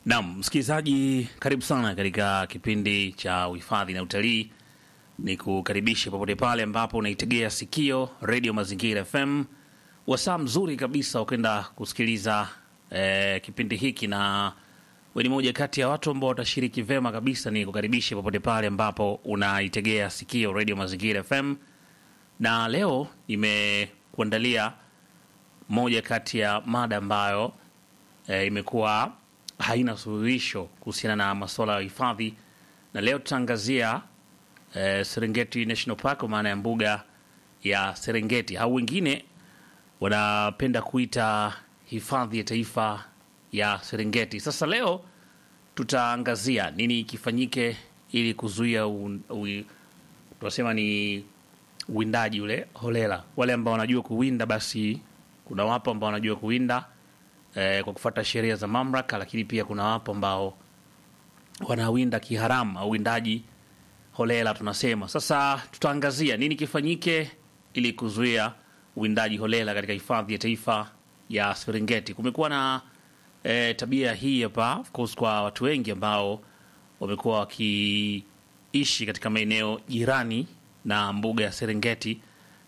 Naam, msikilizaji, karibu sana katika kipindi cha uhifadhi na utalii. Ni kukaribisha popote pale ambapo unaitegea sikio redio Mazingira FM, wasaa mzuri kabisa ukenda kusikiliza eh, kipindi hiki, na we ni moja kati ya watu ambao watashiriki vema kabisa. Ni kukaribisha popote pale ambapo unaitegea sikio redio Mazingira FM, na leo nimekuandalia moja kati ya mada ambayo e, imekuwa haina suluhisho kuhusiana na masuala ya hifadhi, na leo tutaangazia e, Serengeti National Park, kwa maana ya mbuga ya Serengeti au wengine wanapenda kuita hifadhi ya taifa ya Serengeti. Sasa leo tutaangazia nini kifanyike ili kuzuia u- u- tunasema ni uwindaji ule holela. Wale ambao wanajua kuwinda, basi kuna wapo ambao wanajua kuwinda eh, kwa kufuata sheria za mamlaka, lakini pia kuna wapo ambao wanawinda kiharamu au uwindaji holela tunasema. Sasa tutaangazia nini kifanyike ili kuzuia uwindaji holela katika hifadhi ya taifa ya Serengeti. Kumekuwa na eh, tabia hii hapa of course kwa watu wengi ambao wamekuwa wakiishi katika maeneo jirani na mbuga ya Serengeti.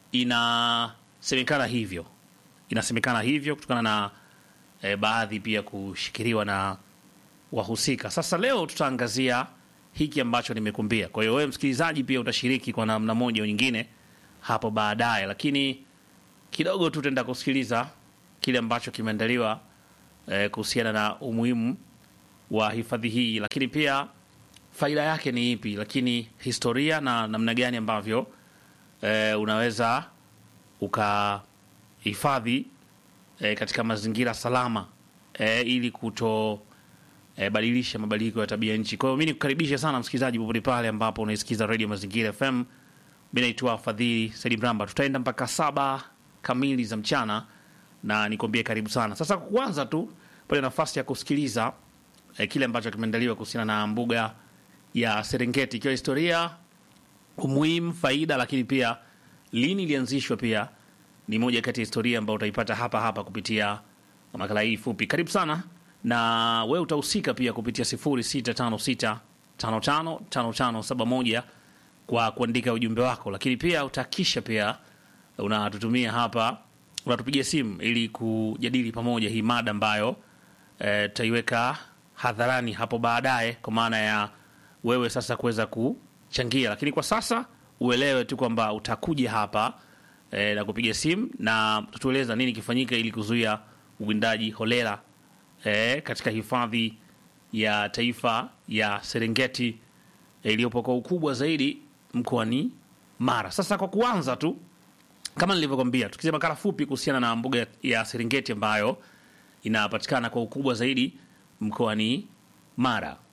Inasemekana hivyo, inasemekana hivyo kutokana na eh, baadhi pia kushikiliwa na wahusika. Sasa leo tutaangazia hiki ambacho nimekuambia. Kwa hiyo wewe msikilizaji pia utashiriki kwa namna moja au nyingine hapo baadaye, lakini kidogo tu tutaenda kusikiliza kile ambacho kimeandaliwa eh, kuhusiana na umuhimu wa hifadhi hii, lakini pia faida yake ni ipi, lakini historia na namna gani ambavyo eh, unaweza ukahifadhi eh, katika mazingira salama eh, ili kuto eh, badilisha mabadiliko ya tabia nchi. Kwa hiyo mi nikukaribisha sana msikilizaji, popote pale ambapo unaisikiza Radio Mazingira FM. Mi naitwa Fadhili Saidi Mramba, tutaenda mpaka saba kamili za mchana na nikwambie karibu sana. Sasa kwa kwanza tu pale nafasi ya kusikiliza eh, kile ambacho kimeandaliwa kuhusiana na mbuga ya Serengeti, ikiwa historia, umuhimu, faida, lakini pia lini ilianzishwa, pia ni moja kati ya historia ambayo utaipata hapa hapa kupitia makala hii fupi. Karibu sana, na wewe utahusika pia kupitia 0656555571 kwa kuandika ujumbe wako, lakini pia utahakisha pia unatutumia hapa, unatupigia simu ili kujadili pamoja hii mada ambayo eh, tutaiweka hadharani hapo baadaye, kwa maana ya wewe sasa kuweza kuchangia, lakini kwa sasa uelewe tu kwamba utakuja hapa eh, na kupiga simu na tutueleza nini kifanyika ili kuzuia uwindaji holela eh, katika hifadhi ya taifa ya Serengeti eh, iliyopo kwa ukubwa zaidi mkoani Mara. Sasa kwa kuanza tu kama nilivyokwambia, tukisema makala fupi kuhusiana na mbuga ya Serengeti ambayo inapatikana kwa ukubwa zaidi mkoani Mara.